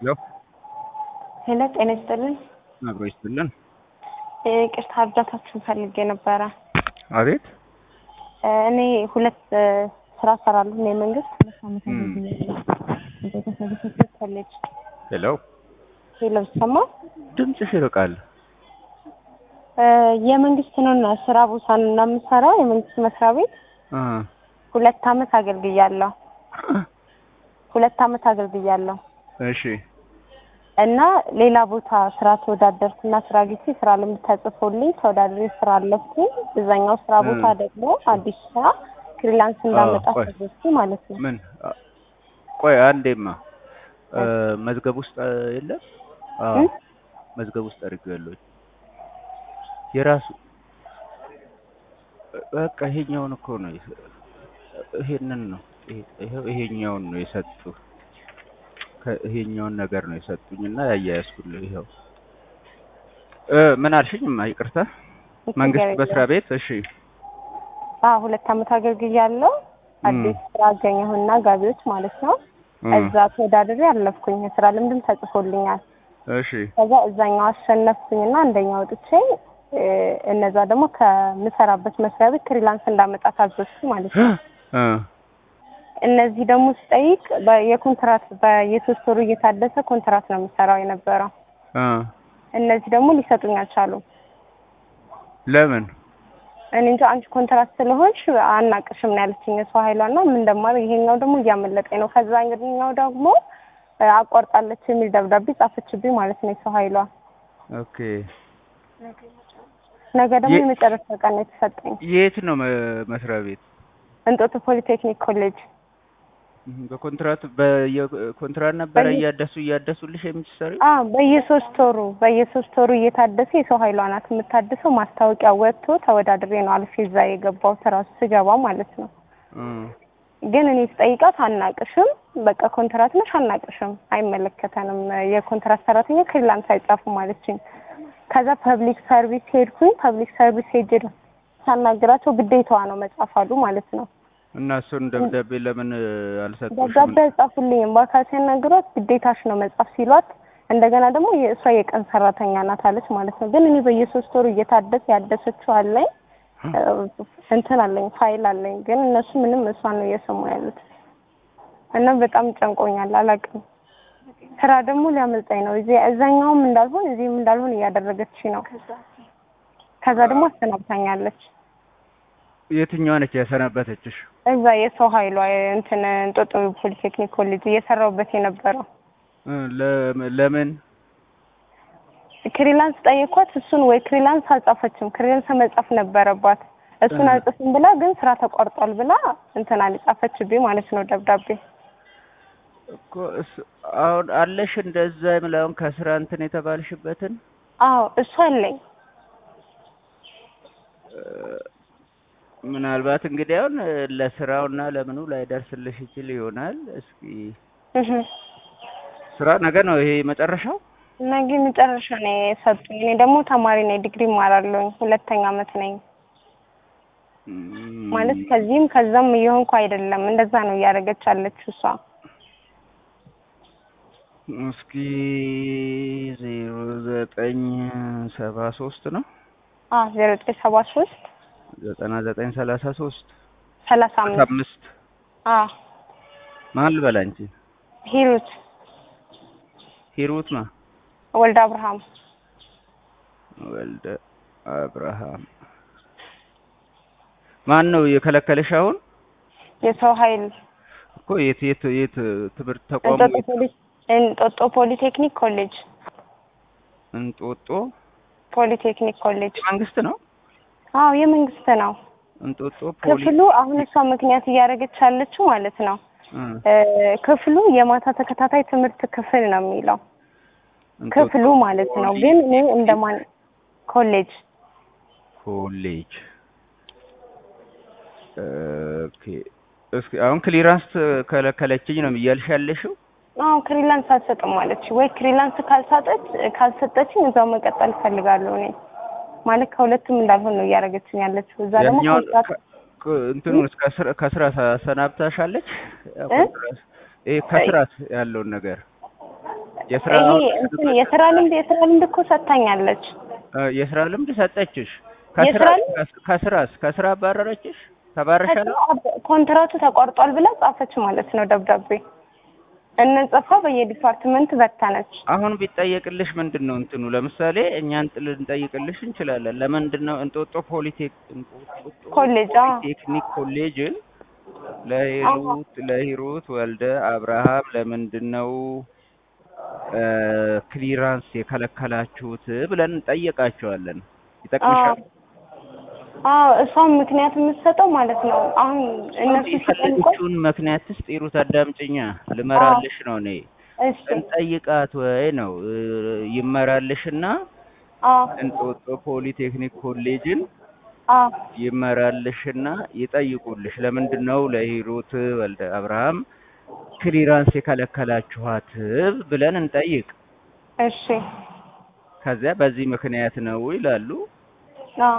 ሄሎ ሄሎ ጤና ይስጥልን። አብሮ ይስጥልን። ይቅርታ እርዳታችሁን ፈልጌ ነበረ። አቤት እኔ ሁለት ስራ እሰራለሁ። እኔ መንግስት ሁለት ዓመት እም። አገልግያለሁ። ቤተሰብ ሴክሬት ኮሌጅ ሄሎ ሄሎ ይሰማ ድምፅሽ ይርቃል። የመንግስት ነው እና ስራ ቦታ ነው እና የምሰራው የመንግስት መስሪያ ቤት እ ሁለት ዓመት አገልግያለሁ። ሁለት ዓመት አገልግያለሁ እሺ እና ሌላ ቦታ ስራ ተወዳደርኩና ስራ ጊዜ ስራ ልምድ ተጽፎልኝ ተወዳድሬ ስራ አለፍኩኝ። እዛኛው ስራ እ ቦታ ደግሞ አዲስ ስራ ፍሪላንስ እንዳመጣ ቆይ። ተዘዝኩ ማለት ነው። ምን አ- ቆይ አንዴማ እ መዝገብ ውስጥ እ የለም? አዎ እ? መዝገብ ውስጥ አድርጌዋለሁ። የራሱ በቃ ይሄኛውን እኮ ነው የሰ- ይሄንን ነው ይሄ- ይሄው ይሄኛውን ነው የሰጡ ይሄኛውን ነገር ነው የሰጡኝ እና ያያያዝኩልህ ይኸው እ ምን አልሽኝማ? ይቅርታ መንግስት ችግር መስሪያ የለም። ቤት እሺ አዎ ሁለት ዓመት አገልግያለሁ። እም፣ አዲስ ስራ አገኘሁና ጋቢዎች ማለት ነው። እም፣ እዛ ተወዳድሬ አለፍኩኝ። የስራ ልምድም ተጽፎልኛል። እሺ ከዛ እዛኛው አሸነፍኩኝና አንደኛ ወጥቼ እ፣ እነዛ ደግሞ ከምሰራበት መስሪያ ቤት ፍሪላንስ እንዳመጣ ታዘዝኩ ማለት ነው። እ እነዚህ ደግሞ ስጠይቅ በ- የኮንትራት በየሶስት ወሩ እየታደሰ ኮንትራት ነው የምሰራው የነበረው። እ እነዚህ ደግሞ ሊሰጡኝ አልቻሉም። ለምን እኔ እንጃ አንቺ ኮንትራት ስለሆንሽ አናቅሽም ነው ያለችኝ የሰው ኃይሏና ምን እንደማደርግ ይሄኛው ደግሞ እያመለጠኝ ነው። ከዛ እንግዲኛው ደግሞ እ፣ አቋርጣለች የሚል ደብዳቤ ጻፈችብኝ ማለት ነው የሰው ኃይሏ። ኦኬ ነገ ደግሞ የ- የመጨረሻ ቀን ነው የተሰጠኝ የት ነው መ- መስሪያ ቤት እንጦጦ ፖሊቴክኒክ ኮሌጅ። እህ፣ በኮንትራት በየኮንትራት ነበረ በየ- እያደሱ እያደሱልሽ የምትሰሪው አ በየሶስት ወሩ በየሶስት ወሩ እየታደሰ የሰው ኃይሏ ናት የምታድሰው። ማስታወቂያ ወጥቶ ተወዳድሬ ነው አልፌ እዛ የገባሁት እራሱ ስገባ ማለት ነው። እ ግን እኔ ስጠይቃት አናቅሽም፣ በቃ ኮንትራት ነሽ አናቅሽም፣ አይመለከተንም፣ የኮንትራት ሰራተኛ ክሪላንስ አይጻፍም አለችኝ። ከዛ ፐብሊክ ሰርቪስ ሄድኩኝ። ፐብሊክ ሰርቪስ ሄጄ ሳናግራቸው ግዴታዋ ነው መጻፍ አሉ ማለት ነው። እና እሱን ደብዳቤ ለምን እ፣ አልሰጡሽም? ደብዳቤ አይጻፉልኝም። በአካል ሲያናግሯት ግዴታሽ ነው መጻፍ ሲሏት፣ እንደገና ደግሞ የእሷ የቀን ሰራተኛ ናት አለች ማለት ነው። ግን እኔ በየሶስት ወሩ እየታደሰ ያደሰችው አለኝ እ፣ እንትን አለኝ ፋይል አለኝ። ግን እነሱ ምንም እሷን ነው እየሰሙ ያሉት እና በጣም ጨንቆኛል። አላውቅም ስራ ደግሞ ሊያመልጠኝ ነው። እዚህ እዛኛውም እንዳልሆን እዚህም እንዳልሆን እያደረገች ነው። ከዛ ደግሞ አሰናብታኛለች። የትኛዋ ነች ያሰናበተችሽ? እዛ የሰው ኃይሏ እንትን እንጦጦ ፖሊቴክኒክ ኮሌጅ እየሰራሁበት የነበረው እ፣ ለ- ለምን ክሪላንስ ጠየኳት። እሱን ወይ ክሪላንስ አልጻፈችም። ክሪላንስ መጻፍ ነበረባት። እሱን እ። አልጽፍም ብላ ግን ስራ ተቋርጧል ብላ እንትን አልጻፈችብኝ ማለት ነው ደብዳቤ። እኮ እሱ- አሁን አለሽ እንደዛ የምላውን ከስራ እንትን የተባልሽበትን አዎ እሱ አለኝ። እ፣ ምናልባት እንግዲህ አሁን እ፣ ለስራውና ለምኑ ላይደርስልሽ ይችል ይሆናል። እስኪ እህ ስራ ነገ ነው ይሄ መጨረሻው? ነገ መጨረሻ ነው የሰጡኝ። እኔ ደግሞ ተማሪ ነኝ፣ ዲግሪ እማራለሁኝ። ሁለተኛ አመት ነኝ እም፣ ማለት ከዚህም ከዛም እየሆንኩ አይደለም። እንደዛ ነው እያደረገች ያለችው እሷ። እስኪ ዜሮ ዘጠኝ ሰባ ሶስት ነው አዎ ዜሮ ዘጠኝ ሰባ ሶስት ዘጠና ዘጠኝ ሰላሳ ሶስት ሰላሳ አምስት አምስት አዎ ማን ልበል አንቺ? ሂሩት ሂሩት ማ ወልደ አብርሃም ወልደ አብርሃም ማን ነው የከለከለሽ? አሁን የሰው ኃይል እኮ የት የት የት ትምህርት ተቋሙ እንጦጦ ፖሊ እንጦጦ ፖሊቴክኒክ ኮሌጅ እንጦጦ ፖሊቴክኒክ ኮሌጅ መንግስት ነው። አዎ የመንግስት ነው። እንጦጦ ፖሊ ክፍሉ አሁን እሷ ምክንያት እያደረገች ያለችው ማለት ነው እ፣ እ፣ ክፍሉ የማታ ተከታታይ ትምህርት ክፍል ነው የሚለው እንጦጦ ክፍሉ ማለት ነው። ግን እኔ እንደማን ኮሌጅ ኮሌጅ ኦኬ። እስኪ አሁን ክሊራንስ ከለከለችኝ ነው እያልሽ ያለሽው? አዎ ክሪላንስ አልሰጥም ማለች ወይ ክሪላንስ ካልሳጠች ካልሰጠችኝ እዛው መቀጠል እፈልጋለሁ እኔ ማለት ከሁለቱም እንዳልሆን ነው እያደረገችኝ ያለችው። እዛ ደግሞ ያኛውን ኮንትራት ከ- ከ- እንትኑን እስከ ስራ ከስራ ሰናብታሻለች? እ? ይሄ ከስራት ያለውን ነገር የስራ ይሄ አሁን እንትን የስራ ልምድ የስራ ልምድ እኮ ሰጥታኛለች። እ የስራ ልምድ ሰጠችሽ? የስራ ከስራ ልምድ- ከስራስ ከስራ አባረረችሽ? ተባረሻል? ከስራ ኮንትራቱ ተቋርጧል ብላ ጻፈች ማለት ነው ደብዳቤ። እንጽፋ በየዲፓርትመንት በታነች። አሁን ቢጠየቅልሽ ምንድን ነው እንትኑ? ለምሳሌ እኛን ጥ- ልንጠይቅልሽ እንችላለን። ለምንድን ነው እንጦጦ ፖሊቴክ እንጦጦ ኮሌጅ አዎ ቴክኒክ ኮሌጅን ለሂሩት ለሂሩት ወልደ አብርሃም ለምንድን ነው እ ክሊራንስ የከለከላችሁት ብለን እንጠይቃቸዋለን። ይጠቅምሻል? አዎ እሷም ምክንያት የምትሰጠው ማለት ነው። አሁን እነሱ ሲጠይቁ የፈለገችውን ምክንያት ትስጥ። ሂሩት አዳምጪኛ፣ ልመራልሽ ነው እኔ እሺ እንጠይቃት ወይ ነው እ ይመራልሽና አዎ እንጦጦ ፖሊቴክኒክ ኮሌጅን አዎ ይመራልሽና ይጠይቁልሽ። ለምንድን ነው ለሂሩት ወልደ አብርሃም ክሊራንስ የከለከላችኋት ብለን እንጠይቅ። እሺ ከዚያ በዚህ ምክንያት ነው ይላሉ። አዎ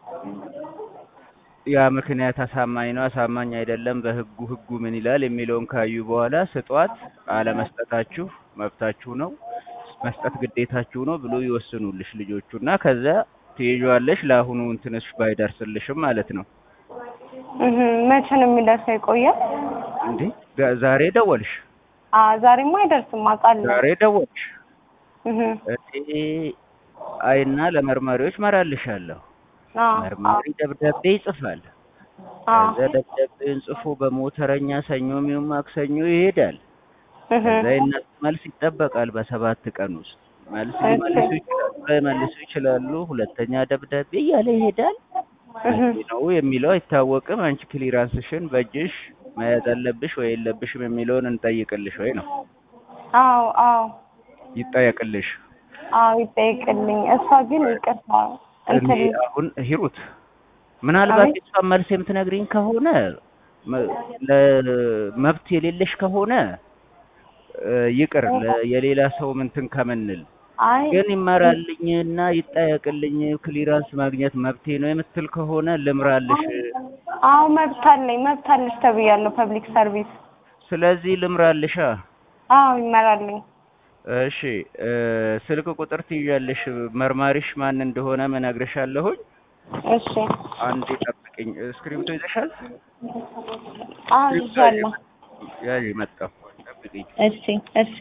ያ ምክንያት አሳማኝ ነው አሳማኝ አይደለም፣ በህጉ ህጉ ምን ይላል የሚለውን ካዩ በኋላ ስጧት። አለመስጠታችሁ መብታችሁ ነው፣ መስጠት ግዴታችሁ ነው ብሎ ይወስኑልሽ ልጆቹ እና ከዚያ ትይዣለሽ። ለአሁኑ እንትንሽ ባይደርስልሽም ማለት ነው። እህ መቼ ነው የሚደርሰው? ይቆያል። እንዴ ጋ- ዛሬ ደወልሽ፣ አ ዛሬማ አይደርስም አውቃለሁ። ዛሬ ደወልሽ። እህ እኔ አይና ለመርማሪዎች መራልሻለሁ። አዎ መርማሪ ደብዳቤ ይጽፋል። አዎ ከዛ ደብዳቤውን ጽፎ በሞተረኛ ሰኞ የሚሆን ማክሰኞ ይሄዳል። እህ ከዛ የእነሱ መልስ ይጠበቃል በሰባት ቀን ውስጥ መልስ እሺ። ሊመልሱ ይችላሉ፣ ላይመልሱ ይችላሉ። ሁለተኛ ደብዳቤ እያለ ይሄዳል። እህ መቼ ነው የሚለው አይታወቅም። አንቺ ክሊራንስሽን በእጅሽ መያዝ አለብሽ ወይ የለብሽም የሚለውን እንጠይቅልሽ ወይ ነው አዎ አዎ ይጠየቅልሽ። አዎ ይጠይቅልኝ። እሷ ግን ይቅርታ እኔ እንትን አሁን ሂሩት ምናልባት አቤት። የሷን መልስ የምትነግሪኝ ከሆነ መ- ለመብት የሌለሽ ከሆነ እ ይቅር ለ- የሌላ ሰው ምንትን ከምንል አይ ግን ይመራልኝ እና ይጠየቅልኝ ክሊራንስ ማግኘት መብቴ ነው የምትል ከሆነ ልምራልሽ። አዎ መብት አለኝ መብት አለሽ ተብያለሁ። ፐብሊክ ሰርቪስ ስለዚህ ልምራልሻ። አዎ ይመራልኝ። እሺ እ ስልክ ቁጥር ትይዣለሽ። መርማሪሽ ማን እንደሆነ እነግርሻለሁኝ። እሺ አንዴ ጠብቅኝ። እስክሪብቶ ይዘሻል? አዎ ይዣለሁ። ያዥ መጣሁ። ጠብቅኝ። እሺ እሺ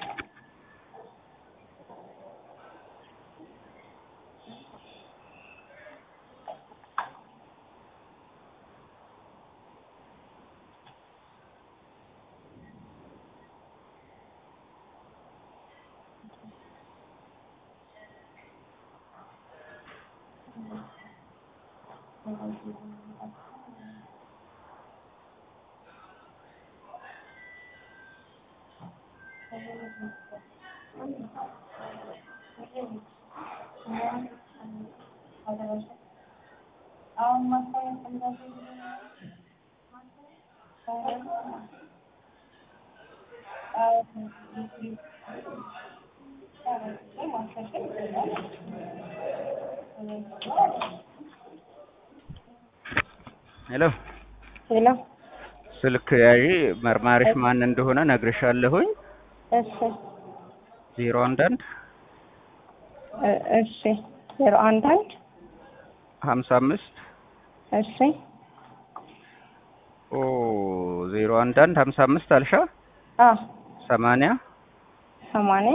ሄሎ ሄሎ ስልክ ያዥ። መርማሪሽ ማን እንደሆነ እነግርሻለሁኝ። እሺ ዜሮ አንድ አንድ እ እሺ ዜሮ አንድ አንድ ሀምሳ አምስት እሺ ኦ ዜሮ አንድ አንድ ሀምሳ አምስት አልሻ አ ሰማንያ ሰማንያ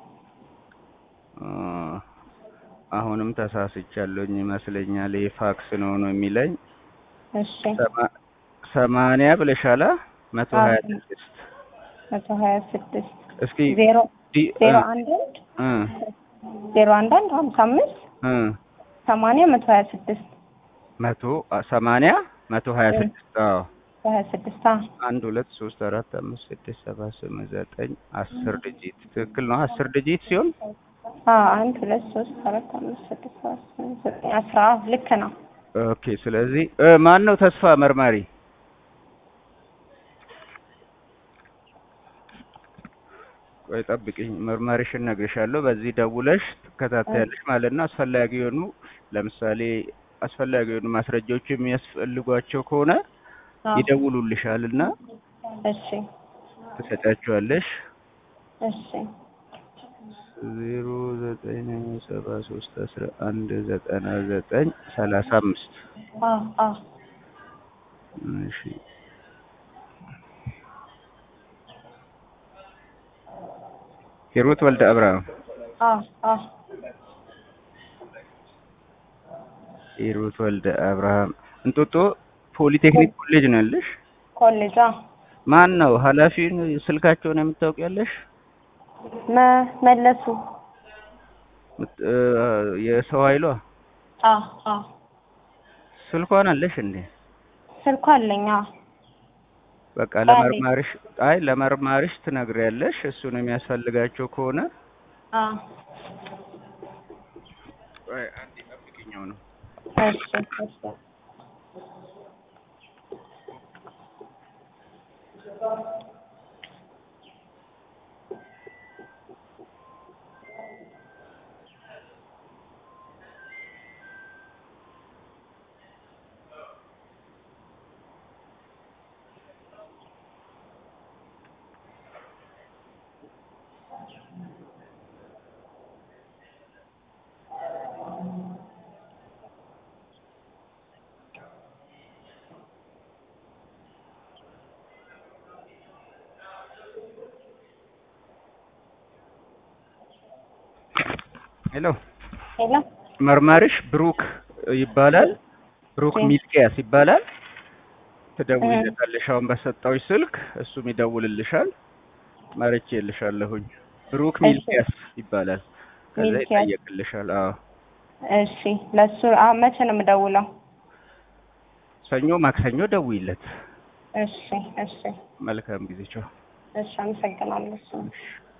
እ አሁንም ተሳስቻለሁኝ ይመስለኛል። ይሄ ፋክስ ነው ነው የሚለኝ እሺ ሰማ- ሰማንያ ብለሻላ መቶ አዎ። ሀያ ስድስት መቶ ሀያ ስድስት እስኪ ዜሮ ዲ- ዜሮ እ አንድ አንድ እ ዜሮ አንድ አንድ ሀምሳ አምስት እ ሰማንያ መቶ ሀያ ስድስት መቶ አ- ሰማንያ መቶ ሀያ ስድስት አዎ ሀያ ስድስት አ አንድ ሁለት ሶስት አራት አምስት ስድስት ሰባት ስምንት ዘጠኝ አስር ዲጂት ትክክል ነው። አስር ዲጂት ሲሆን አ አንድ ሁለት ሶስት አራት አምስት ስድስት ሰባት ስምንት ዘጠኝ አስራ ልክ ነው። ኦኬ። ስለዚህ እ ማን ነው ተስፋ መርማሪ? ቆይ ጠብቂኝ፣ መርማሪሽን እነግርሻለሁ። በዚህ ደውለሽ ትከታተያለሽ ማለት ነው። አስፈላጊ የሆኑ ለምሳሌ አስፈላጊ የሆኑ ማስረጃዎች የሚያስፈልጓቸው ከሆነ አ ይደውሉልሻል እና እሺ ትሰጫቸዋለሽ። እሺ ዜሮ ዘጠኝ ሰባ ሶስት አስራ አንድ ዘጠና ዘጠኝ ሰላሳ አምስት አዎ አዎ እሺ ሂሩት ወልደ አብርሃም አዎ አዎ ሂሩት ወልደ አብርሃም እንጦጦ ፖሊቴክኒክ ኮሌጅ ነው ያለሽ? ኮሌጅ አዎ ማን ነው ኃላፊውን ስልካቸውን የምታውቂያለሽ? መ- መለሱ ምት- እ፣ የሰው ኃይሏ አዎ አዎ ስልኳን አለሽ እንዴ? ስልኩ አለኝ አዎ በቃ አለኝ። ለመርማሪሽ አይ ለመርማሪሽ ትነግሪያለሽ። እሱን የሚያስፈልጋቸው ከሆነ አዎ አይ አንዴ ጠብቂኛው ነው እሺ እሺ ሄሎ ሄሎ መርማሪሽ ብሩክ ይባላል። ብሩክ እሺ። ሚልኪያስ ይባላል። ትደውይለታለሽ አሁን በሰጠውሽ ስልክ እሱም ይደውልልሻል። መርጬልሻለሁኝ። ብሩክ እሺ። ሚልኪያስ ይባላል። ከዛ ሚልኪያስ። ይጠየቅልሻል። አዎ እሺ ለሱ አ መቼ ነው የምደውለው? ሰኞ፣ ማክሰኞ ደውይለት። እሺ እሺ መልካም ጊዜ ቻው። እሺ አመሰግናለሁ። እሺ እሺ።